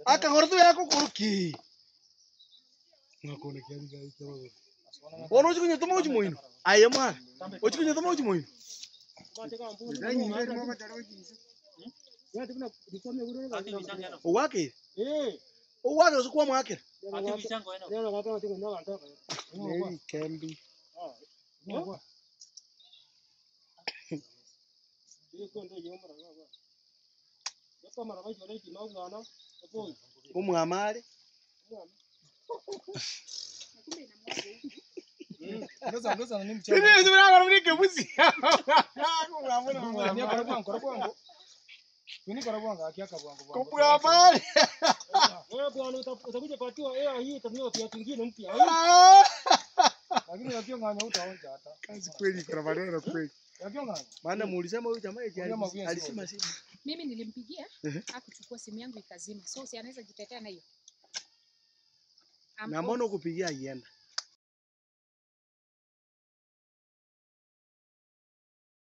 akang'ora yako kuruki ngakone kiani gai kama ono chikunyo tomo chimoino aye mwana ochikunyo tomo chimoino owake owake usikuwa mwake neri kembi umwamale Ngoza ngoza ni mchana. Sisi tunakora mrike busi. Ni kora kwangu kora kwangu. Ni kora kwangu akiaka kwangu. Kupura pale. Wewe bwana uta- utakuja patiwa air hii itanunua viatu vingine mpya. Lakini yakio nganya utaonja hata. Kazi kweli kuna maneno kweli. Yakio nganya. Maana muulisema huyu jamaa eti Jamaa huyu alisema simu. Mimi nilimpigia Ehe. akuchukua simu yangu ikazima, so si anaweza jitetea na hiyo. I'm Na mbona ukupigia ienda?